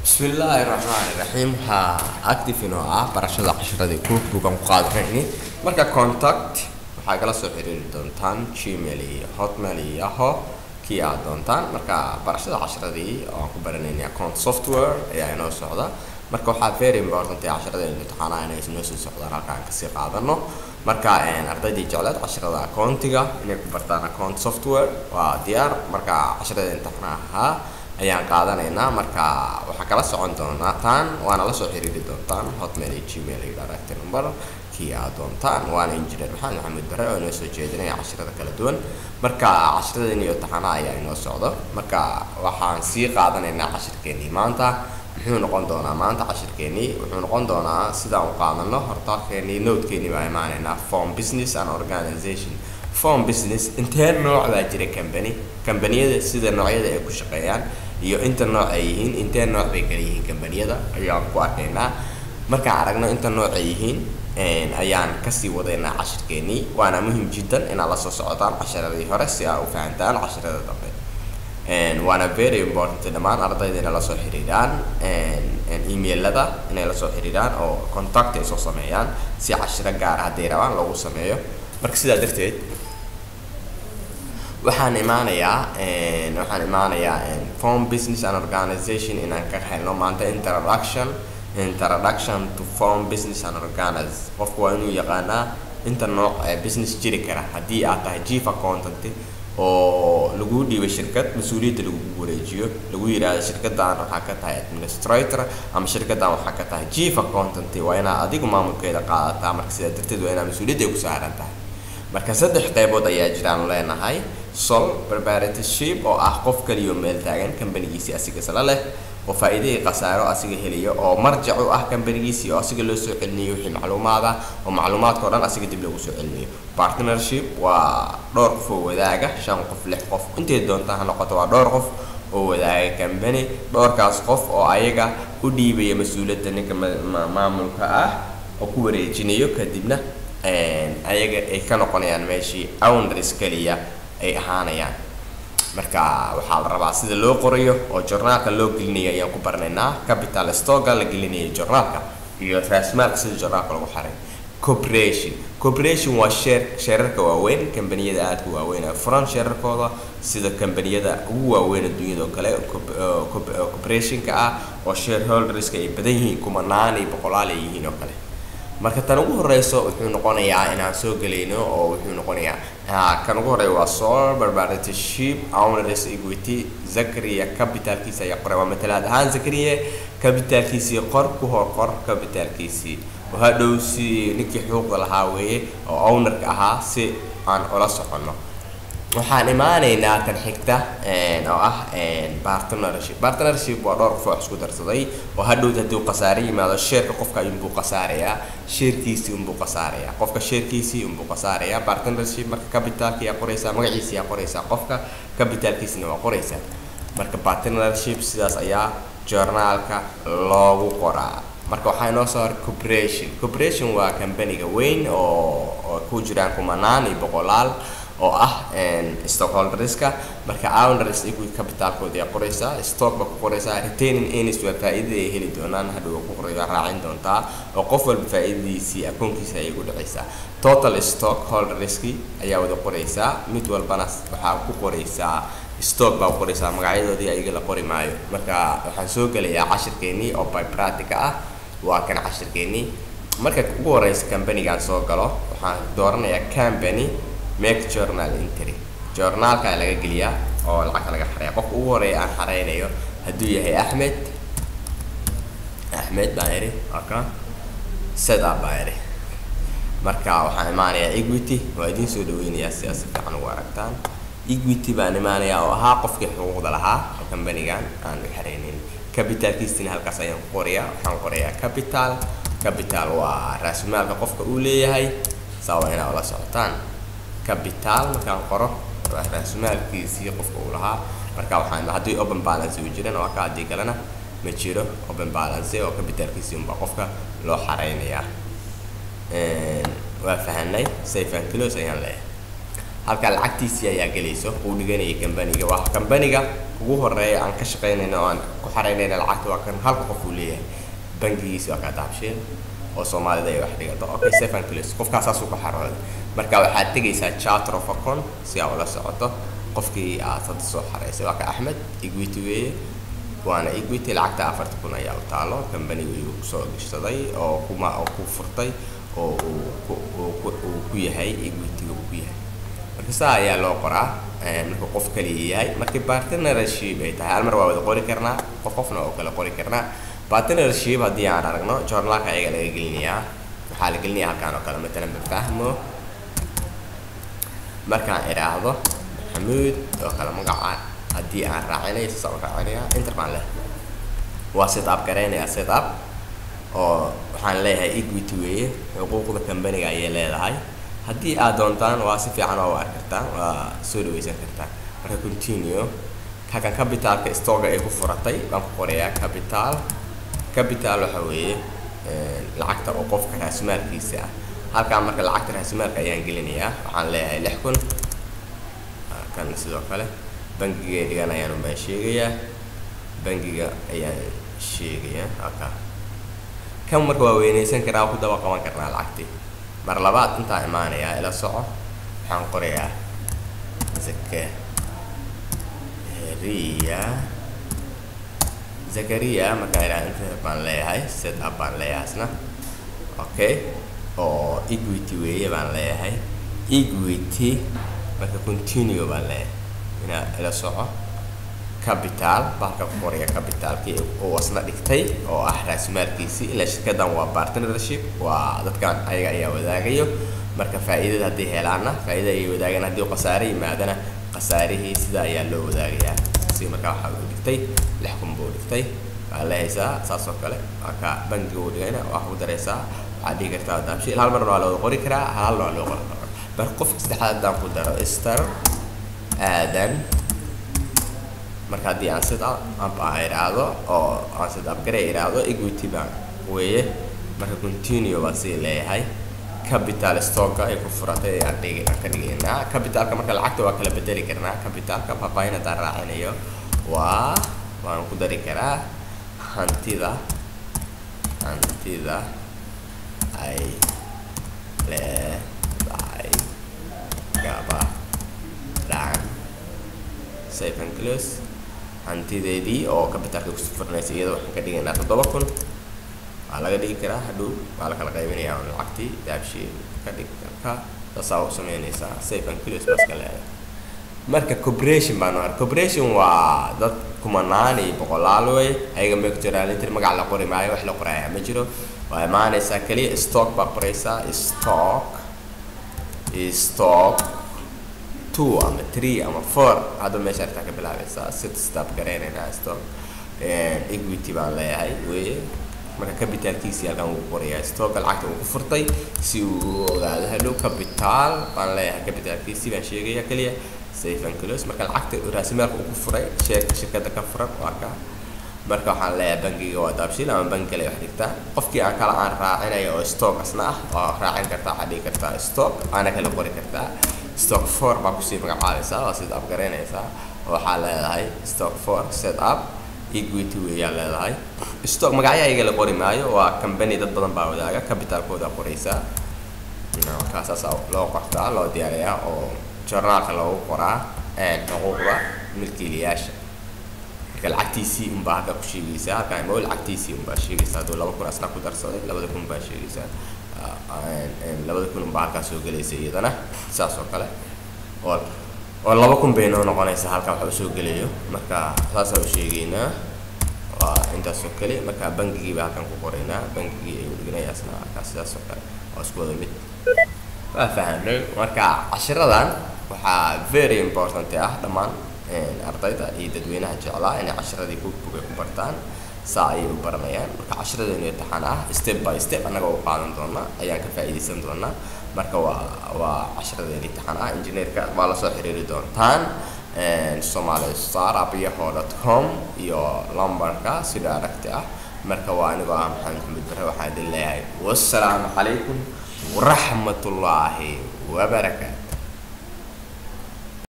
bismillaahi raxmaani raxiim waxaa active inoo ah barashada casharadii cookbookan ku qaadanayni marka contact waxaa kala soo xiriiri doontaan gmail iyo hotmail iyo yaho kii aad doontaan marka barashada casharadii oo aan ku baranayna account software ayaa inoo socda marka waxaa very important ee casharada imtixaanaha inay inoo soo socdaan halka aan kasii qaadano marka ardaydii jecleed casharada accountiga inay ku bartaan account software waa diyaar marka casharada imtixaanaha ayaan qaadanaynaa marka waxaa kala socon doonaataan waana lasoo xiriiri doontaan hotmail iyo gmail iyo direct number kii aad doontaan waana engineer maxamed maxamed bare oo inoo soo jeedinaya casharada kala duwan marka casharadeen iyo taxanaha ayaa inoo socdo marka waxaan sii qaadanaynaa cashirkeenii maanta muxuu noqon doonaa maanta cashirkeenii wuxuu noqon doonaa sidaan u qaadano hortaalkeenii nodekeenii baa imaanaynaa form business and organization form business intee nooc baa jira company kambaniyada sida noocyada ay ku shaqeeyaan iyo inta nooc ay yihiin intee nooc bay kala yihiin kambaniyada ayaan ku arkaynaa markaan aragno inta nooc ay yihiin ayaan kasii wadaynaa cashirkeenii waana muhim jiddan inaad la soo socotaan casharadii hore si aad u fahantaan casharada dambe waana very important dhammaan ardayda inay lasoo xiriiraan emailada inay lasoo xiriiraan oo contact ay soo sameeyaan si cashiro gaar hadday rabaan lagu sameeyo marka sidaa darteed waxaan imaanayaa waxaan imaanayaa form business and organization inaan ka helno maanta introduction introduction to form business and organize qofku waa inuu yaqaanaa inta nooc ee business jiri kara haddii aad tahay chief accountant oo lagu dhiibay shirkad mas-uuliyadda lagu wareejiyo lagu yidhaahdo shirkaddan waxaa ka tahay administrator ama shirkaddan waxaa ka tahay chief accountant waa inaad adigu maamulkeeda qaadataa marka sidaa darteed waa inaad mas-uuliyadda ku saaran tahay marka saddex qaybood ayaa jiraan leenahay sol preparatorship oo ah qof kaliyo meel taagan kambanigiisii asiga isla leh oo faa'iidahii khasaaro asiga heliyo oo marjac u ah kambanigiisii oo asiga loo soo celinayo wixii macluumaad ah oo macluumaadka o dhan asiga dib loogu soo celinayo partnership waa dhowr qof oo wadaaga shan qof lix qof intay doontaa ha noqoto waa dhowr qof oo wadaaga kambani dhowrkaas qof oo ayaga u dhiibaya mas-uuliyadda ninka maamulka ah oo ku wareejinayo kadibna ayaga ay ka noqonayaan meeshii owners keliya ay ahaanayaan marka waxaa la rabaa sida loo qorayo oo journaalka loo gelinayo ayaan ku baranaynaa capital stocka la gelinayo journaalka iyo raasmaalka sida journaalka lagu xaray corporation corporation waa share sheerarka waaweyn kambaniyada aadka waaweyn ee furan sheerarkooda sida kambaniyada ugu waaweyn adduunyada oo kale corporationka ah oo shareholderska ay badan yihiin kumanaan iyo boqolaal ay yihiin oo kale marka tan ugu horeyso wuxuu noqonayaa inaan soo gelayno oo wuxuu noqonayaa kan ugu horeeya waa sol barbarship owners equity zakaria capitalkiisa ayaa qoray waa matalaad ahaan zakaria capitalkiisii qor ku hor qor capitalkiisii oo hadhow si ninkii xuquuqda lahaa weeye oo ownerka ahaa si aan ula soconno waxaan imaanaynaa tan xigta oo ah partnership partnership waa dhowr qof oo isku darsaday oo hadhowd haddii uu khasaare yimaado sheerka qofka unbuu khasaarayaa sheerkiisii unbuu khasaarayaa qofka sheerkiisii unbuu khasaarayaa partnership marka capitalka ayaa qoraysaa magaciisa ayaa qoraysaa qofka capitalkiisina waa qoraysaa marka partnership sidaas ayaa journaalka loogu qoraa marka waxaa inoo soo horay corporation corporation waa kambaniga weyn oo oo ku jiraan kumanaan iyo boqolaal oo ah stockholderska marka owners equity capitalkooda ayaa qoraysaa stock baa ku qoraysaa retaining earnings waa faa'iidada ay heli doonaan hadhow ku qoray waa raacin doontaa oo qof walba faa'iidadiisii akoonkiisa ayay ku dhacaysaa total stock holderski ayaa wada qoraysaa mid walbana waxaa ku qoraysaa stock baa ku qoraysaa magacyadoodii ayaga la qori maayo marka waxaan soo gelayaa cashirkeenii oo bypratica ah waa kan cashirkeenii marka ugu horeysa companigaan soo galo waxaan dooranayaa company make journal entry journaalka laga geliyaa oo lacagta laga xareeya qofka ugu horeeya aan xareynayo hadduu yahay axmed axmed baan idhi aka setup baan idhi marka waxaan imaanayaa equity waa idiin soo dhaweynayaa si aad si fiican ugu aragtaan equity baan imaanayaa oo ahaa qofkii xuquuqda lahaa oo companigan aan u xareynin capitalkiisina halkaas ayaan ku qorayaa waxaan qorayaa capital capital waa raasmaalka qofka uu leeyahay saa waa inaa ula socotaan capital markaan qoro waa raasmaalkiisii qofka uu lahaa marka waxaan haddii open balance uu jiran waa ka haddii kalena ma jiro open balance oo capitalkiisii unbaa qofka loo xareynayaa waa fahanay safe and close ayaan leeyahay halka lacagtiisii ayaa gelayso uu dhiganayay kambaniga waa kambaniga ugu horeeya aan ka shaqaynayno oo aan ku xaraynayna lacagta waa kan halka qof uu leeyahay bangigiisi waa kaa daabsheen oo soomaalida ay wax dhigato okay seven clis qofkaas saasuu ku xarooday marka waxaad tegaysaa charter of account si aa ula socoto qofkii aad hadda soo xaraysay waa ka axmed equity weeye waana equity lacagta afarta kun ayaa u taalo kambaniga ayuu kusoo gashsaday oo kuma oo ku furtay oo uu ku uu ku uu ku yahay equity uu ku yahay marka saa ayaa loo qoraa marka qof kaliya yahay markii partnership ay tahay hal mar waa wada qori karnaa qof qofna oo kale qori karnaa partnership haddii aan aragno journalka ayaga laga gelinayaa waxaa la gelinayaa halkaan oo kale matalan mafahmo markaan idhaahdo maxamuud oo kale magaca haddii aan raacinayo saas aan raacinayaa inter baan leh waa set up garaynayaa set up oo waxaan leeyahay equity weeye xuquuqda kambaniga ayay leedahay haddii aad doontaan waa si fiican oo arki kartaan waa soo dhaweysan kartaan marka continue halkan capitalka stocka ay ku furatay baan ku qorayaa capital capital waxa weeye lacagta oo qofka raasmaalkiisa ah halkaan marka lacagta raasmaalka ayaan gelinayaa waxaan leeyahay lix kun kan sidoo kale bangiga ay dhiganayaan baan sheegayaa bangiga ayaan sheegayaa halkaa kan marka waa weynaysan karaa ku daba qaban karnaa lacagtii mar labaad intaa imaanayaa ila soco waxaan qorayaa zakariya zakariya markaan idhaha internet baan leeyahay set up baan leeyahay isna okay oo equity weeye baan leeyahay equity marka continue baan leeyahay inaa ila soco capital baalka ku qoraya capitalkii uu asna dhigtay oo ah raasmaalkiisii ilaa shirkadan waa partnership waa dadkan ayaga ayaa wadaagayo marka faa'iidada haddii helaana faa'iida ayay wadaagaan haddii khasaare yimaadana khasaarihii sida ayaa loo wadaagayaa si markaa waxaa uu dhigtay lix kun buu dhigtay waa lehaysaa saas oo kale marka bangiga uu dhigayna waxaa ku daraysaa waxaad dhihi kartaa daabshiil hal marna waa loo qori karaa halna waa loo qori karaa marka qofka saddexaad haddaan ku daro star aadan marka haddii aan sit up aan idhaahdo oo aan sit up garay idhaahdo equity bank weeye marka continue baan sii leeyahay capital stocka ay ku furatay aan dhigi aan ka dhigaynaa capitalka marka lacagta waa kala bedeli karnaa capitalka faahfaahin haddaan raacinayo waa waan ku dari karaa hantida hantida ay leedahay gabadhan safe and close hantideedii oo capitalka ku furnaysa iyada waxaan ka dhigaynaa toddoba kun waa laga dhigi karaa hadhow waa la kala qaybinayaa on lacagtii daabshii ka dhig ka saasaa u sameynaysaa safe and close baska leedahay marka corporation baan ar corporation waa dad kumanaan iyo boqolaal wey ayaga ma ku jiraan intir magac la qori maayo wax la qoraayaa ma jiro waa imaanaysaa keliya stock baa qoraysaa stock stock two ama three ama four hadda meesha artaa ka bilaabaysaa sit stop garaynaynaa stock equity baan leeyahay weye marka capitalkiisii halkan wuu qorayaa stocka lacagta uu ku furtay si uu u ogaado hadhow capital baan leeyahay capitalkiisii baan sheegaya keliya safe and close marka lacagta raasimaalka uu ku furay sheerka shirkadda ka furan waa ka marka waxaan leeyahay bangiga waa daabshiil ama bangi kale wax dhigtaa qofkii aan kala aan raacinayo oo stock asna ah waa raacin kartaa waxaad dhigi kartaa stock aana kala qori kartaa stock four baa kusii magacaabaysaa waa set up garaynaysaa waxaa leedahay stock four set up equity weeyaa leedahay stock magacyo ayaga la qori maayo waa company dad badan baa wadaaga capitalkooda qoraysaa markaasaas loo qortaa loo diyaariyaa oo journaalka loogu qoraa xuquuqda milkiilayaasha marka lacagtiisii unbaa halka ku sheegaysaa halkan imo lacagtiisii unbaa sheegaysaa hadduu laba kun asna ku darsaday labada kun baa sheegaysaa labada kun unbaa halkaa soo gelaysa iyadana saas oo kale oo oo laba kun bay noo noqonaysaa halkaa waxa usoo gelayo marka saasaa u sheegaynaa waa intaas oo kale marka bangigii baa halkan ku qoraynaa bangigii ayuu dhiganayaa isna halkaa sidaas oo kale waa isku wada mid waa fahamnay marka cashiradan waxaa very important ah dhammaan ardayda iyo dadweynaha jeclaa inay cashiradii bookbook ay ku bartaan saa ayay u baranayaan marka cashiradeenu imtixaan ah step by step annaga u qaadan doona ayaan ka faa'iidaysan doonaa marka waa waa cashiradeenu imtixaan ah injineerka waa lasoo xiriiri doontaan somali starupyaho dot com iyo lambarka sida aragti ah marka waa anigoo ah maxamed maxamed bare waxaa idin leeyahay wassalaamu calaykum waraxmatullaahi wabarakaatu